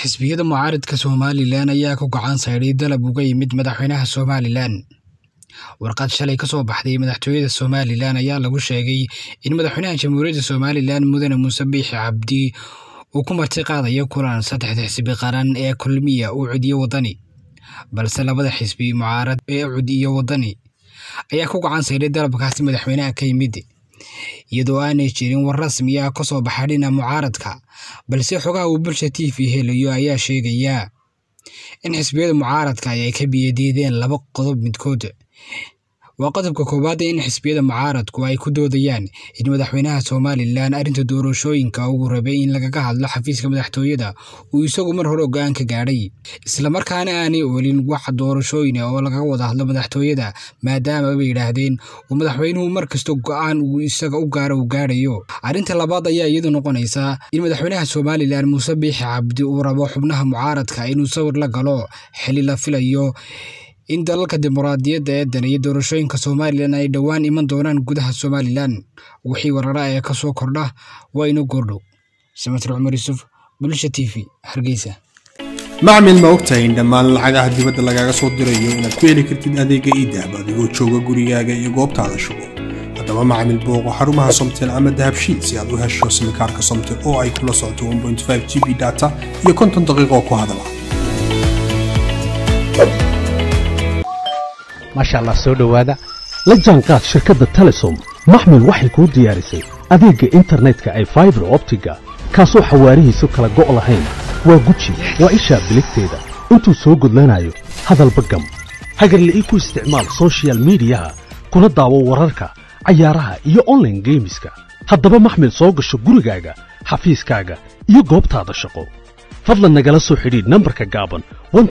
xisbiyada mucaaridka somalilan ayaa ku gacan saydhay dalab uga yimid madaxweynaha somalilan warqad shalay ka soo baxday madaxtooyada somalilan ayaa lagu sheegay in madaxweynaha jamhuuriyadda somalilan mudane muuse biixi cabdi uu ku marti qaadayo kulan saddexda xisbi qaran ee kulmiya uu cudiyo waddani balse labada xisbi mucaarad ee cudiyo waddani ayaa ku gacan saydhay dalabkaasi madaxweynaha ka yimid iyadoo aanay jirin war rasmi ah ka soo baxa dhinaca mucaaradka balse xogaha uu bulsha t v helayo ayaa sheegaya in xisbiyada mucaaradka ay ka biyadiideen laba qodob midkood waa qodobka koowaad in xisbiyada mucaaradku ay ku doodayaan in madaxweynaha somalilan arrinta doorashooyinka uu rabay in lagaga hadlo xafiiska madaxtooyada uu isagu mar hore go-aan ka gaadhay islamarkaana aanay oolin wax doorashooyin oo lagaga wada hadlo madaxtooyada maadaama bay yidhaahdeen uu madaxweynuhu mar kasta go-aan uu isaga u gaaro uu gaadhayo arrinta labaad ayaa iyadu noqonaysa in madaxweynaha somalilan muuse biixi cabdi uu rabo xubnaha mucaaradka inuu sawir la galo xili la filayo in dalalka dimuqraadiyadda ee daneeya doorashooyinka somalilan ay dhowaan iman doonaan gudaha somalilan wixii warara ee ka soo kordha waa inu goordhow samatir cumar yuusuf bulsha t v hargeysa macmil ma ogtahay in dhammaan lacagaha dibadda lagaaga soo dirayo inaad ku heli kartid adeega iidahab adigoo jooga gurigaaga iyo goobtaada shugo haddaba macmil booqo xarumaha somtel ama dahabshiid si aad u hesho simikaarka somtel oo ay kula socoto g b data iyo konton daqiiqoo ku hadala maasha allah soo dhowaada la jaanqaad shirkadda telesom maxmil waxay kuu diyaarisay adeegga internetka ay faibar optiga kaasoo xawaarihiisu kala go' lahayn waa guji waa ishaa biligteeda intuu soo gudlanayo hadalba gam hagarle ii ku isticmaal sochial midiyaha kuna daawo wararka cayaaraha iyo onlaine geemiska haddaba maxmil soo gasho gurigaaga xafiiskaaga iyo goobtaada shaqo fadlan nagala soo xidhiidh nambarka gaaban